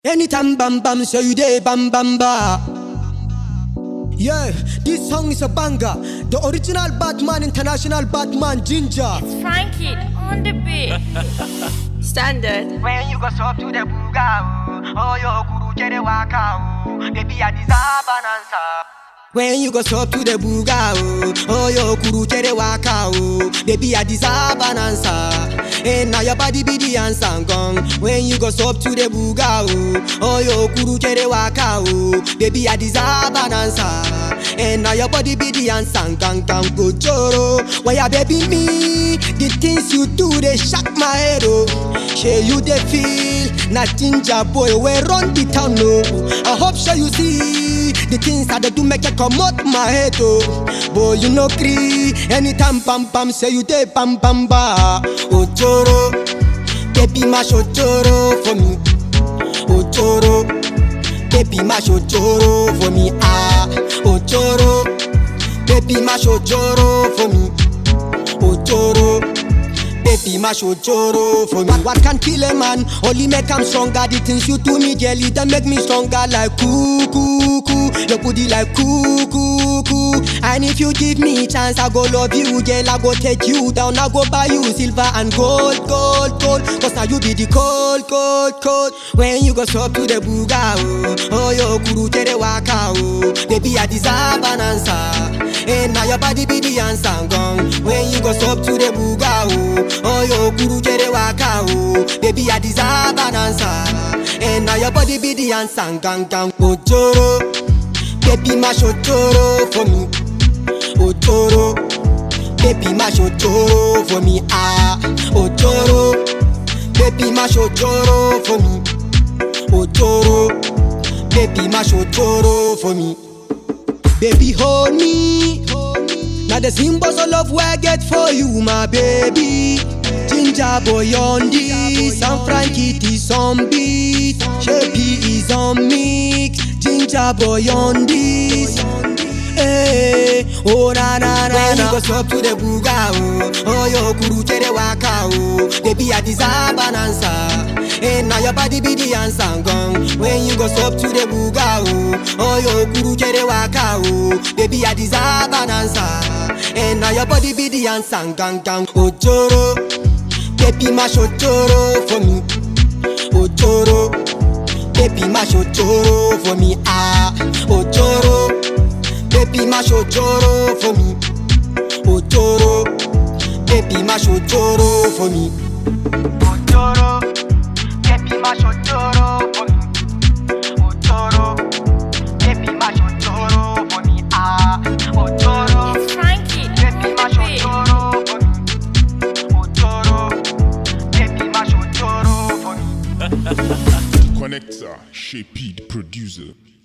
Anytime bam bam, so you day bam bam ba. Yeah, this song is a banger. The original Batman, international Batman, Ginger. Frankie on the beat. Standard. When you go up to the buga, oh yo guru jere waka, baby I deserve an answer. When you go up to the buga, oh, oh yo kuru chere waka, oh, baby I deserve an answer. And now your body be the answer gone. When you go up to the buga, oh, oh yo kuru chere waka, oh, baby I deserve an answer. And now your body be the answer, gang gang go joro. Why ya baby me? The things you do they shock my head, oh. Share you they feel, nothing boy we run the town, no. I hope so you see the things that they do make you come out my head, oh. Boy you no cree, anytime pam pam say you dey pam pam ba. Ojoro, baby mash ojoro for me. Ojoro, baby mash ojoro for me. Ah, ojoro, baby mash ojoro for me. Ojoro. Baby, mash ojoro for me. What, what can kill a man? Only make him stronger. The things you do me, jelly, that make me stronger. Like coo, coo, coo. Your booty like coo, coo, coo. And if you give me chance, I go love you, girl. I go take you down. I go buy you silver and gold, gold, gold. Cause now you be the cold, cold, cold. When you go up to the buga, oh, oh yo, kuru chere waka, oh. Baby, I deserve an answer. And now your body be the answer gone. When you go up to the buga, oh, oh yo, kuru chere waka, oh. Baby, I deserve an answer. And now your body be the answer, gang gang. Ojoro, baby, mash ojoro for me. Ojoro, baby, mash ojoro for me. Ah, ojoro, baby, mash ojoro for me. Ojoro, baby, mash ojoro for me. Baby, hold me. Now the symbols of love where I get for you, my baby. Ginger boy on this, and Frankie is on beat. Shapey is on mix. Ginger boy on this. Hey, oh na na na When you go up to the buga, oh, oh yo kuru chere waka, oh, baby I deserve an answer. And now your body be the answer gone. When you go up to the buga, oh, oh yo kuru chere waka, oh, baby I deserve an answer. And now your body be the answer, gang gang. Ojoro, baby mash ojoro for me. Ojoro, baby mash ojoro for me. Ah, ojoro. Baby mash ojoro for me. Ojoro, baby mash ojoro for me. Ojoro, baby mash ojoro for me. Ojoro, baby mash ojoro for me. Ah, ojoro, It's Frankie baby on mash the beat. ojoro for me. Ojoro, baby mash ojoro for me. Connector, Shaped producer.